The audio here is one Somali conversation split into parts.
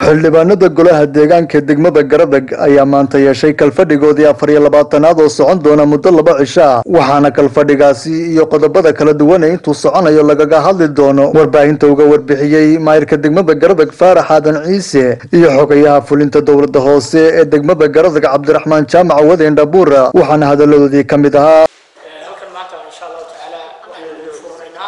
xildhibaanada golaha deegaanka degmada garadag ayaa maanta yeeshay kalfadhigoodii afar iyo labaatanaad oo socon doona muddo laba cisho ah waxaana kalfadhigaasi iyo qodobada kala duwan ee intuu soconayo lagaga hadli doono warbaahinta uga warbixiyey maayirka degmada garadag faarax aadan ciise iyo xogayaha fulinta dowladda hoose ee degmada garadag cabdiraxmaan jaamac wadeen dhabuura waxaana hadaladoodii ka mid ahaa halkan maanta insha allahu tacaala waxaynu furanaynaa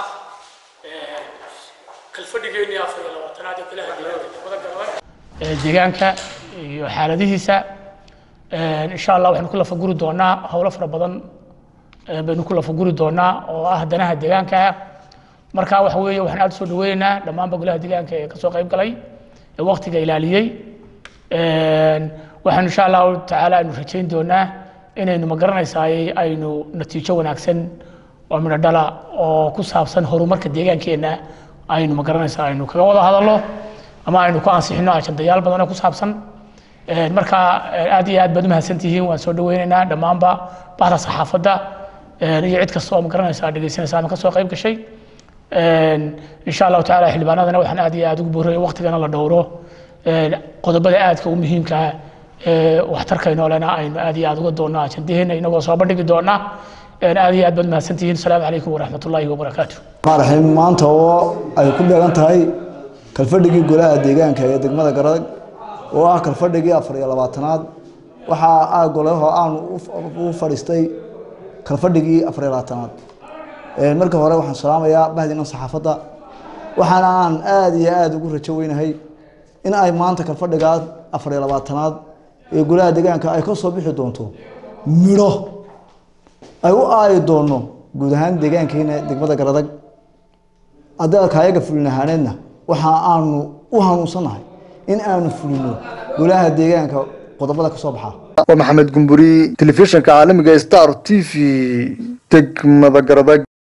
kalfadhigeennii afar iyo labaatanaad ee golaha deegaanka degmada garadag deegaanka iyo xaaladihiisa insha allah waxaynu ku lafaguri doonaa howlo fara badan baynu ku lafaguri doonaa oo ah danaha deegaanka marka waxa weeye waxaan aad usoo dhaweynaynaa dhammaanba golaha deegaanka ee kasoo qayb galay ee waqtiga ilaaliyey waxaan insha allahu tacaala aynu rajayn doonaa inaynu magaranaysaay aynu natiijo wanaagsan oo midho dhala oo ku saabsan horumarka deegaankeenna aynu magaranaysaa aynu kaga wada hadalno ama aynu ku ansixino ajandayaal badan oo ku saabsan marka aad iyo aad baad umahadsantihiin waan soo dhaweynaynaa dhammaanba bahda saxaafadda iyo cid kasta oo magaranaysaa dhegeysanaysa ama kasoo qayb gashay insha allahu tacaala xildhibaanadana waxaan aad iyo aad ugu booraya waqtigana la dhowro qodobada aadka u muhiimka ee waxtarkaynolena aynu aad iyo aad uga doonno ajandaheena inagoo soo bandhigi doona aad iyo aad baad mahadsantihiin asalaamu calaykum waraxmat ullaahi wabarakaatu raxiim maanta oo ay ku dheegan tahay kalfadhigii golaha deegaanka ee degmada garadag oo ah kalfadhigii afar iyo labaatanaad waxaa ah golaho aanu u fadhiistay kalfadhigii afar iyo labaatanaad marka hore waxaan salaamayaa bahdinan saxaafadda waxaana aan aada iyo aada ugu rajo weynahay in ay maanta kalfadhigaa afar iyo labaatanaad ee golaha deegaanka ay ka soo bixi doonto midho ay u aayi doono guud ahaan deegaankeena degmada garadag adalka ayaga fulin ahaaneedna waxa aanu u hanuunsanahay in aanu fulino golaha deegaanka qodobada ka soo baxa waa maxamed gumburi telefishinka caalamiga star t v degmada garadag